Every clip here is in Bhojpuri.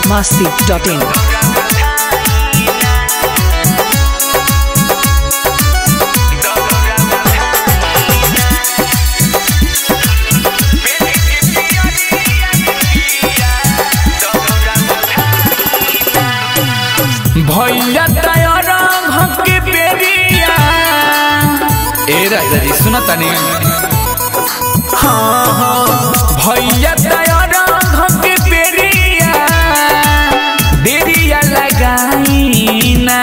masti.in. भैया तैयार हके बेरिया ए राजा जी सुना तनी हाँ हाँ भैया तैयार हके बेरिया देरिया लगाई ना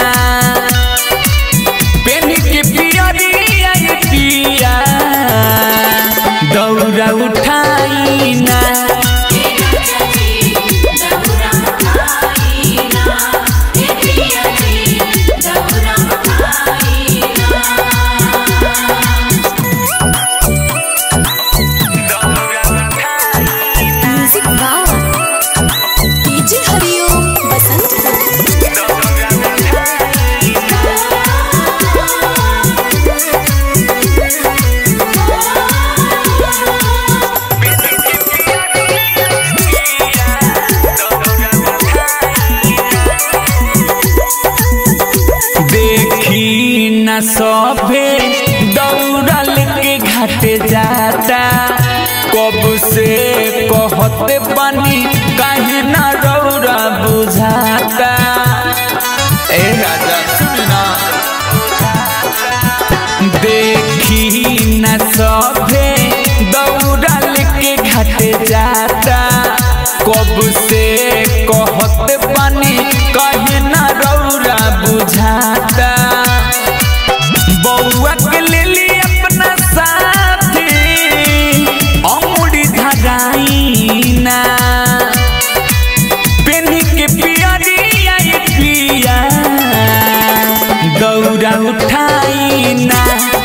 पेन के पियरिया ये पिया दौड़ा उठाई ना म्यूजिक वाह डीजे हरिओम बसंत देखी न सभे दौड़ल के घाट जाता कब से कहते बनी कहीं न रौरा बुझाता ए राजा सुनना देखी न सभे दौड़ल के घाट जाता कब से कहते बनी कहीं न रौरा बुझाता बउआ के ले ली अपना साथी अमुड़ी धराई ना पेनी के पियरिया ये पिया दौड़ा उठाई ना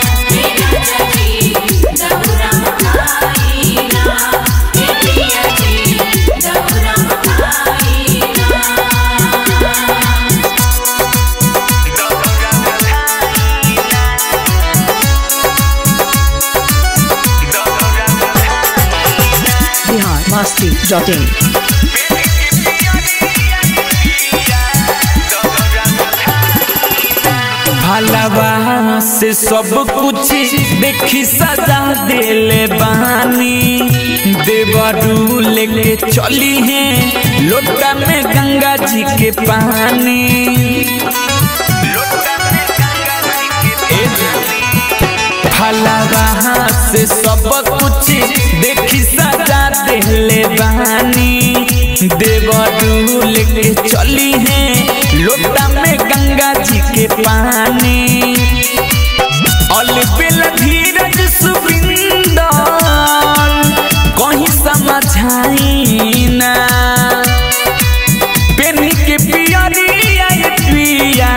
Bihar masti.in. भलवा से सब कुछ देखी सजा देले बानी देवरू लेके चली है लोटा में गंगा जी के पानी ए जी। भलवा से सब कुछ देखी सजा देले बानी देवरू लेके चली है लोटा में गंगा जी के पानी अलबेल धीरज सुबिंदर कहीं समझाई ना पेनी के पियरिया ये पिया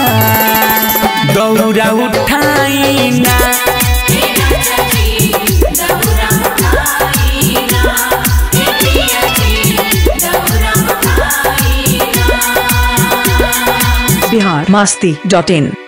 दौड़ा उठाई ना Bihar masti.in.